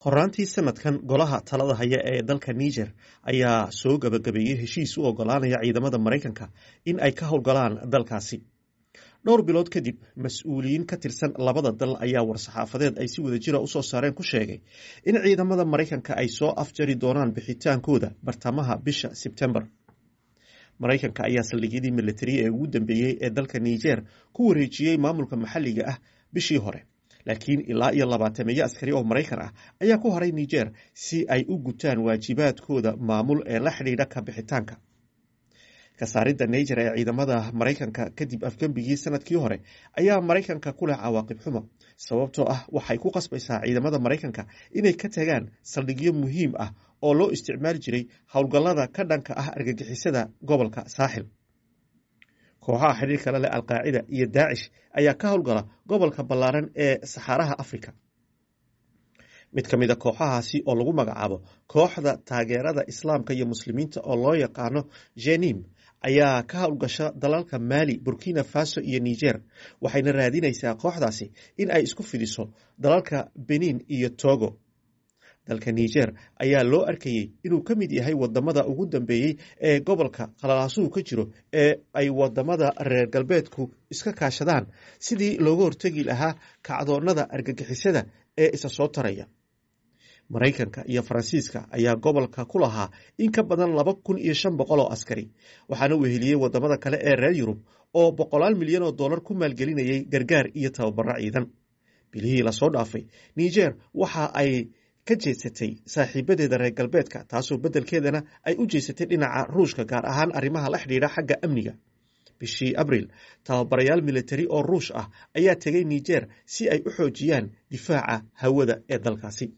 horaantii sanadkan golaha talada haya ee dalka niger ayaa soo gabagabeeyey heshiis u ogolaanaya ciidamada maraykanka in ay ka howlgalaan dalkaasi dhowr bilood kadib mas-uuliyiin ka tirsan labada dal ayaa war-saxaafadeed ay si wada jira usoo saareen ku sheegay in ciidamada maraykanka ay soo afjari doonaan bixitaankooda bartamaha bisha sebtembar maraykanka ayaa saldhigyadii militari ee ugu dambeeyey ee dalka niger ku wareejiyey maamulka maxalliga ah bishii hore laakiin ilaa iyo labaatameeyo askari oo maraykan ah ayaa ku haray niger si ay u gutaan waajibaadkooda maamul ee la xidhiidha ka bixitaanka kasaaridda niger ee ciidamada maraykanka kadib afgembigii sanadkii hore ayaa maraykanka ku leh cawaaqib xumo sababtoo ah waxay ku qasbaysaa ciidamada maraykanka inay ka tagaan saldhigyo muhiim ah oo loo isticmaali jiray howlgallada ka dhanka ah argagixisada gobolka saaxil kooxaha xidhiir kale leh alqaacida iyo daacish ayaa ka howlgala gobolka ballaaran ee saxaaraha africa mid ka mid a kooxahaasi oo lagu magacaabo kooxda taageerada islaamka iyo muslimiinta oo loo yaqaano jenim ayaa ka howlgasha dalalka maali burkina faso iyo niger waxayna raadinaysaa kooxdaasi in ay isku fidiso dalalka benin iyo togo dalka niger ayaa loo arkayey inuu ka mid yahay wadamada ugu dambeeyey ee gobolka qalalaasuhu ka jiro ee ay wadamada reer galbeedku iska kaashadaan sidii looga hortegi lahaa kacdoonada argagixisada ee isa soo taraya maraykanka iyo faransiiska ayaa gobolka ku lahaa in ka badan laba kun iyo shan boqol oo askari waxaana weheliyey wadamada kale ee reer yurub oo boqolaal milyan oo dollar ku maalgelinayay gargaar iyo tababaro ciidan bilihii lasoo dhaafay niger waxa ay ka jeedsatay saaxiibadeeda reer galbeedka taasoo beddelkeedana ay u jeesatay dhinaca ruushka gaar ahaan arrimaha la xidhiidha xagga amniga bishii abril tababarayaal militari oo ruush ah ayaa tegay niger si ay u xoojiyaan difaaca hawada ee dalkaasi